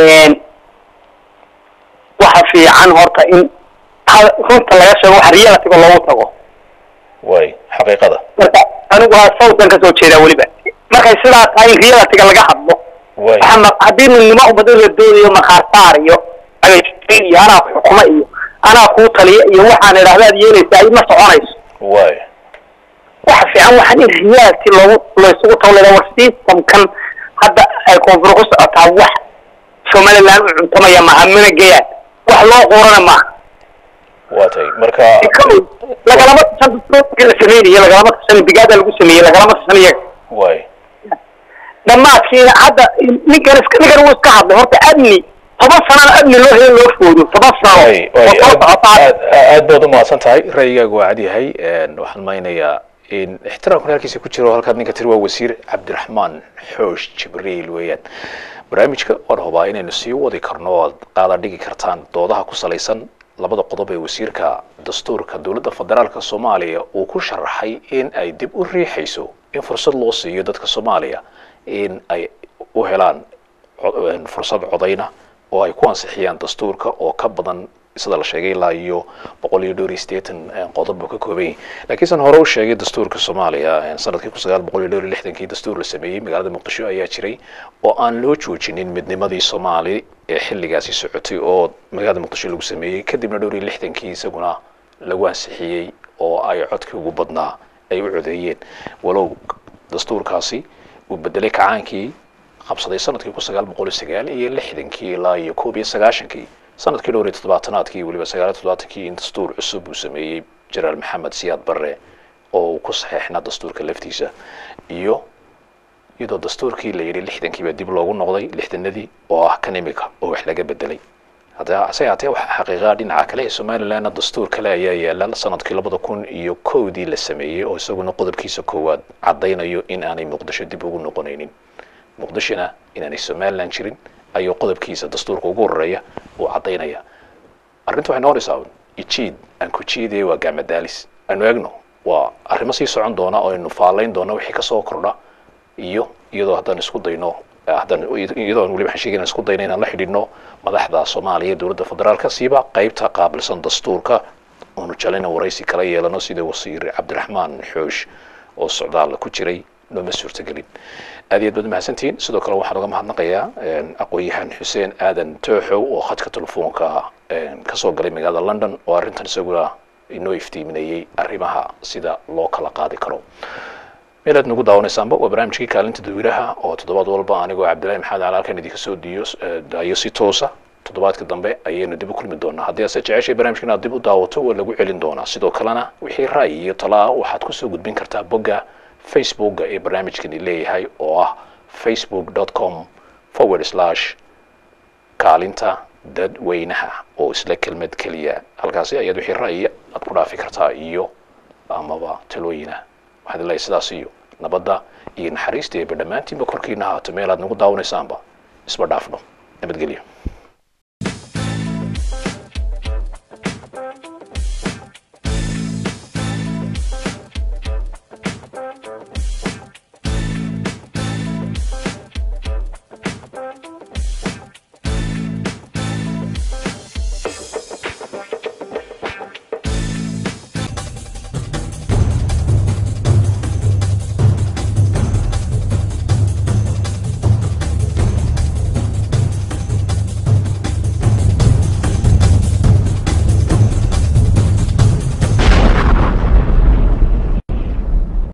waxa fiican horta in hal- runta laga sheego wax realitiga loogu tago waaye xaqiiqada marka anigu waa sawtan ka soo jeedaa weliba markay sidaa tahay in realitiga laga hadlo waaye waxa ma- haddii midnimo ummado la doonayo maqaarsaar iyo again iyo anaa ku xukumo iyo anaa kuu taliya iyo waxaan idhahdaad yeelaysaa ay ma soconayso waaye waxa fiican waxaan in reality loogu laysugu tawlada war systemkan hadda ay koonfur ku socotaa wax somaliland u cuntamaya maaha mana geyaan wax loo quurana maaha waa tay marka kow lagalama tashan dastuurkii la sameynaya lagalama tashan bigaada lagu sameeyey lagalama tashan iyaga waaye dhammaadkiina hadda ninkan iska ninkan wuu iska hadlay horta amni toban sanana amni loo helo loo foodo toban sano waaye waaye oo soo aad socotaa aad aad baad umahadsan tahay ra'yigaagu waa cad yahay waxaan maynayaa in ixtiraamkan halkiisa ku jiro halkaad ninka tiri waa wasiir cabdiraxmaan xoosh jibriil weeyaan barnaamijka waan hubaa inaynu sii wadi karno oo aad qaada dhigi kartaan doodaha ku salaysan labada qodob ee wasiirka dastuurka dowladda federaalka soomaaliya uu ku sharaxay in ay dib u riixayso in fursad loo siiyo dadka soomaaliya in ay u helaan co- fursad codayna oo ay ku ansixiyaan dastuurka oo ka badan sida la sheegay ilaa iyo boqol iyo dhowr iyo siddeetan qodob buu ka kooban yahay laakiin san hore u sheegay dastuurka soomaaliya sanadkii kun sagaal boqol iyo dhowr iyo lixdankii dastuur la sameeyey magaalada muqdisho ayaa jiray oo aan loo joojinin midnimadii soomaali ee xilligaasi socotay oo magaalada muqdisho lagu sameeyey kadibna dhowr iyo lixdankii isaguna lagu ansixiyey oo ay codkii ugu badnaa ay u codeeyeen walow dastuurkaasi uu bedelay kacaankii qabsaday sanadkii kun sagaal boqol iyo sagaal iyo lixdankii ilaa iyo koob iyo sagaashankii sanadkii dhowr iyo toddobaatanaadkii weliba sagaal iyo toddobaatankii in dastuur cusub uu sameeyey jenaraal maxamed siyaad barre oo uu ku saxeexnaa dastuurka laftiisa iyo iyadoo dastuurkii la yidhi lixdankii baa dib loogu noqday lixdanadii oo ah kan imika oo wax laga bedelay hadda ase haatee waxaa xaqiiqaa dhinaca kale ee somalilandna dastuur kale ayaa yaala sanadkii labada kun iyo kowdii la sameeyey oo isaguna qodobkiisa koowaad caddaynayo in aanay muqdisho dib ugu noqonaynin muqdishona inaanay somaliland jirin ayuu qodobkiisa dastuurka ugu horeeya uu caddaynaya arrinta waxay noqonaysaa un ijiid aan ku jiidaya waa gaamadaalis aanu eegno waa arrimo sii socon doona oo aynu faalayn doona wixii kasoo kordha iyo iyadoo haddaan isku dayno haddaan iyadoo aan weliba waxaan sheegay inaan isku dayno inaan la xidhiidhno madaxda soomaaliya dowladda federaalka siiba qaybta qaabilsan dastuurka oonu jalayna waraysi kala yeelano sida wasiir cabdiraxmaan xoosh oo socdaal ku jiray nooma suurtagelin aad iyo aad baad mahadsantihiin sidoo kale waxaan uga mahadnaqayaa aqoon-yahan xuseen aadan tooxow oo khadka telefoonka kasoo galay magaalada london oo arrintan isaguna inoo iftiiminayey arrimaha sida loo kala qaadi karo meelaad nagu daawanaysaanba waa barnaamijkii kaalinta dadweynaha oo toddobaad walba anigoo cabdillahi maxamed cali halkan idinka soo diyo daayo si toosa toddobaadka dambe ayaynu dib u kulmi doonaa haddii aad se jeceshay barnaamijka inaad dib u daawato waa lagu celin doonaa sidoo kalena wixii ra'yi iyo talaa waxaad kusoo gudbin kartaa bogga facebooka ee barnaamijkani leeyahay oo ah facebook com forward slash kaalinta dadweynaha oo isla kelmad keliya halkaasi ayaad wixii ra'yiya aad ku dhaafi kartaa iyo amaba talooyina waxaad leeyahay sidaas iyo nabadda iyo naxariista eeba dhammaantiinba korkiina haato meel aad nagu daawanaysaanba isba dhaafno nabadgelyo